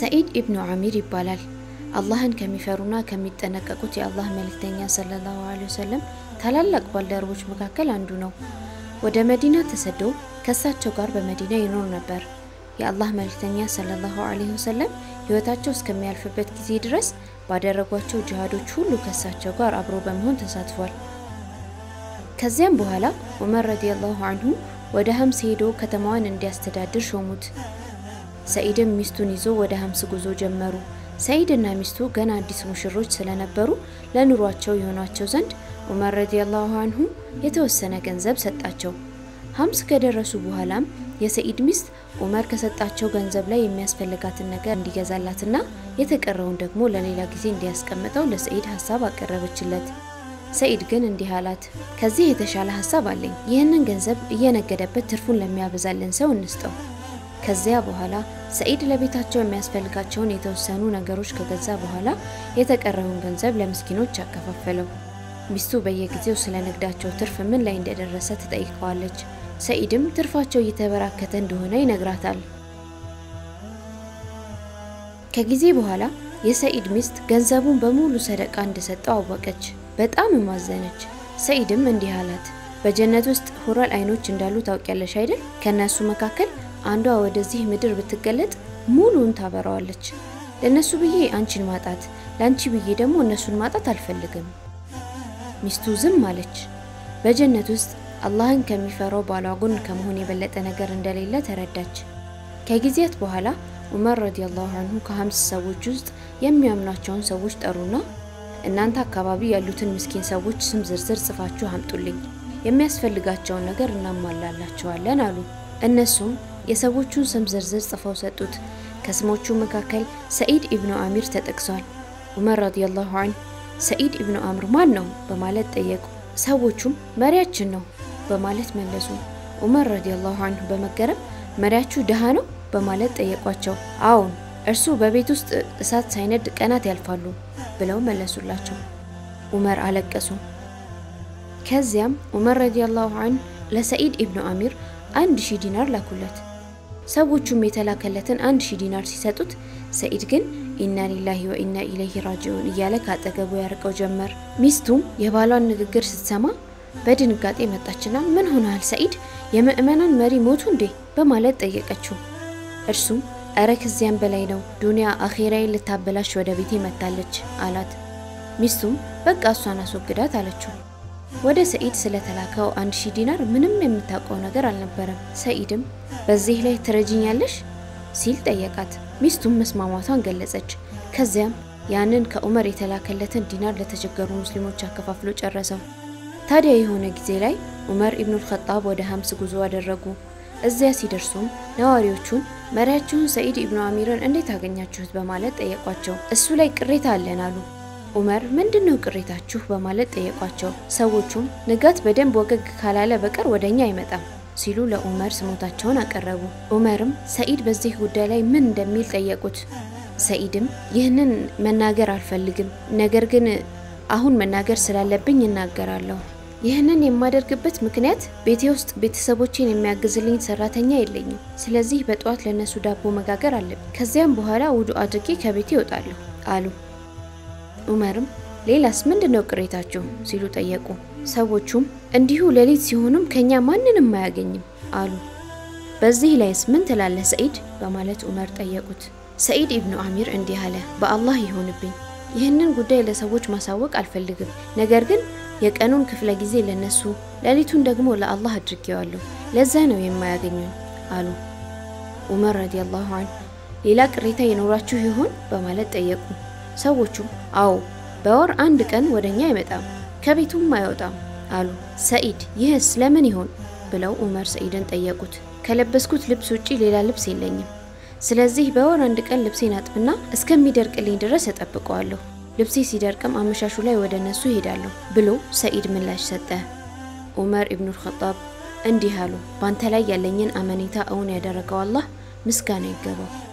ሰኢድ ኢብኑ አሚር ይባላል። አላህን ከሚፈሩና ከሚጠነቀቁት የአላህ መልእክተኛ ሰለላሁ ዐለይሂ ወሰለም ታላላቅ ባልደረቦች መካከል አንዱ ነው። ወደ መዲና ተሰዶ ከእሳቸው ጋር በመዲና ይኖር ነበር። የአላህ መልእክተኛ ሰለላሁ ዐለይሂ ወሰለም ሕይወታቸው እስከሚያልፍበት ጊዜ ድረስ ባደረጓቸው ጅሃዶች ሁሉ ከእሳቸው ጋር አብሮ በመሆን ተሳትፏል። ከዚያም በኋላ ዑመር ረዲየላሁ አንሁ ወደ ሀምስ ሄዶ ከተማዋን እንዲያስተዳድር ሾሙት። ሰኢድም ሚስቱን ይዞ ወደ ሀምስ ጉዞ ጀመሩ። ሰኢድና ሚስቱ ገና አዲስ ሙሽሮች ስለነበሩ ለኑሯቸው የሆኗቸው ዘንድ ዑመር ረዲየላሁ አንሁ የተወሰነ ገንዘብ ሰጣቸው። ሀምስ ከደረሱ በኋላም የሰኢድ ሚስት ዑመር ከሰጣቸው ገንዘብ ላይ የሚያስፈልጋትን ነገር እንዲገዛላትና የተቀረውን ደግሞ ለሌላ ጊዜ እንዲያስቀምጠው ለሰኢድ ሀሳብ አቀረበችለት። ሰኢድ ግን እንዲህ አላት፣ ከዚህ የተሻለ ሀሳብ አለኝ። ይህንን ገንዘብ እየነገደበት ትርፉን ለሚያበዛልን ሰው እንስጠው። ከዚያ በኋላ ሰኢድ ለቤታቸው የሚያስፈልጋቸውን የተወሰኑ ነገሮች ከገዛ በኋላ የተቀረውን ገንዘብ ለምስኪኖች አከፋፈለው። ሚስቱ በየጊዜው ስለ ንግዳቸው ትርፍ ምን ላይ እንደደረሰ ትጠይቀዋለች። ሰኢድም ትርፋቸው እየተበራከተ እንደሆነ ይነግራታል። ከጊዜ በኋላ የሰኢድ ሚስት ገንዘቡን በሙሉ ሰደቃ እንደሰጠው አወቀች። በጣም ማዘነች። ሰኢድም እንዲህ አላት፣ በጀነት ውስጥ ሁረል አይኖች እንዳሉ ታውቂያለሽ አይደል? ከእነሱ መካከል አንዷ ወደዚህ ምድር ብትገለጥ ሙሉን ታበራዋለች። ለእነሱ ብዬ አንቺን ማጣት፣ ለአንቺ ብዬ ደግሞ እነሱን ማጣት አልፈልግም። ሚስቱ ዝም አለች። በጀነት ውስጥ አላህን ከሚፈራው ባሏ ጎን ከመሆን የበለጠ ነገር እንደሌለ ተረዳች። ከጊዜያት በኋላ ዑመር ረዲየላሁ አንሁ ከሀምስ ሰዎች ውስጥ የሚያምኗቸውን ሰዎች ጠሩና እናንተ አካባቢ ያሉትን ምስኪን ሰዎች ስም ዝርዝር ጽፋችሁ አምጡልኝ፣ የሚያስፈልጋቸውን ነገር እናሟላላቸዋለን አሉ። እነሱም የሰዎቹን ስም ዝርዝር ጽፈው ሰጡት። ከስሞቹ መካከል ሰኢድ ኢብኑ አሚር ተጠቅሷል። ዑመር ረዲየላሁ አንሁ ሰኢድ ኢብኑ አምር ማን ነው በማለት ጠየቁ። ሰዎቹም መሪያችን ነው በማለት መለሱ። ዑመር ረዲየላሁ አንሁ በመገረም መሪያችሁ ድሃ ነው በማለት ጠየቋቸው። አዎን እርሱ በቤት ውስጥ እሳት ሳይነድ ቀናት ያልፋሉ ብለው መለሱላቸው። ዑመር አለቀሱ። ከዚያም ዑመር ረዲየላሁ አንሁ ለሰኢድ ኢብኑ አሚር አንድ ሺህ ዲናር ላኩለት። ሰዎቹም የተላከለትን አንድ ሺህ ዲናር ሲሰጡት ሰኢድ ግን ኢና ሊላሂ ወኢና ኢለይሂ ራጂዑን እያለ ካጠገቡ ያርቀው ጀመር። ሚስቱም የባሏን ንግግር ስትሰማ በድንጋጤ መጣችና ምን ሆነሃል ሰኢድ፣ የምእመናን መሪ ሞቱ እንዴ በማለት ጠየቀችው። እርሱም እረ ከዚያም በላይ ነው፣ ዱንያ አኼራዬን ልታበላሽ ወደ ቤቴ መታለች አላት። ሚስቱም በቃ እሷን አስወግዳት አለችው። ወደ ሰኢድ ስለተላከው አንድ ሺህ ዲናር ምንም የምታውቀው ነገር አልነበረም። ሰኢድም በዚህ ላይ ትረጅኛለሽ ሲል ጠየቃት። ሚስቱም መስማማቷን ገለጸች። ከዚያም ያንን ከዑመር የተላከለትን ዲናር ለተቸገሩ ሙስሊሞች አከፋፍሎ ጨረሰው። ታዲያ የሆነ ጊዜ ላይ ዑመር ኢብኑል ኸጣብ ወደ ሀምስ ጉዞ አደረጉ። እዚያ ሲደርሱም ነዋሪዎቹን መሪያችሁን ሰኢድ ኢብኑ አሚርን እንዴት አገኛችሁት በማለት ጠየቋቸው። እሱ ላይ ቅሬታ አለን አሉ። ዑመር ምንድን ነው ቅሬታችሁ በማለት ጠየቋቸው። ሰዎቹም ንጋት በደንብ ወገግ ካላለ በቀር ወደ እኛ አይመጣም ሲሉ ለዑመር ስሞታቸውን አቀረቡ። ዑመርም ሰኢድ በዚህ ጉዳይ ላይ ምን እንደሚል ጠየቁት። ሰኢድም ይህንን መናገር አልፈልግም፣ ነገር ግን አሁን መናገር ስላለብኝ እናገራለሁ። ይህንን የማደርግበት ምክንያት ቤቴ ውስጥ ቤተሰቦቼን የሚያግዝልኝ ሰራተኛ የለኝም። ስለዚህ በጠዋት ለነሱ ዳቦ መጋገር አለብኝ። ከዚያም በኋላ ውዱ አድርጌ ከቤቴ ይወጣለሁ አሉ። ዑመርም ሌላስ ምንድን ነው ቅሬታችሁ ሲሉ ጠየቁ። ሰዎቹም እንዲሁ ሌሊት ሲሆኑም ከኛ ማንንም አያገኝም አሉ። በዚህ ላይስ ምን ትላለህ ሰኢድ በማለት ዑመር ጠየቁት። ሰኢድ ኢብኑ አሚር እንዲህ አለ፣ በአላህ ይሆንብኝ ይህንን ጉዳይ ለሰዎች ማሳወቅ አልፈልግም። ነገር ግን የቀኑን ክፍለ ጊዜ ለነሱ ሌሊቱን ደግሞ ለአላህ አድርጌዋለሁ። ለዛ ነው የማያገኙኝ አሉ። ዑመር ረዲየላሁ አንሁ ሌላ ቅሬታ የኖራችሁ ይሆን በማለት ጠየቁ። ሰዎቹም አዎ በወር አንድ ቀን ወደኛ አይመጣም ከቤቱም አይወጣም አሉ። ሰኢድ ይህስ ለምን ይሆን ብለው ዑመር ሰኢድን ጠየቁት። ከለበስኩት ልብስ ውጪ ሌላ ልብስ የለኝም። ስለዚህ በወር አንድ ቀን ልብሴን አጥብና እስከሚደርቅልኝ ድረስ እጠብቀዋለሁ። ልብሴ ሲደርቅም አመሻሹ ላይ ወደ እነሱ ይሄዳለሁ ብሎ ሰኢድ ምላሽ ሰጠ። ዑመር ኢብኑል ኸጣብ እንዲህ አሉ፣ ባንተ ላይ ያለኝን አመኔታ እውን ያደረገው አላህ ምስጋና ይገባው።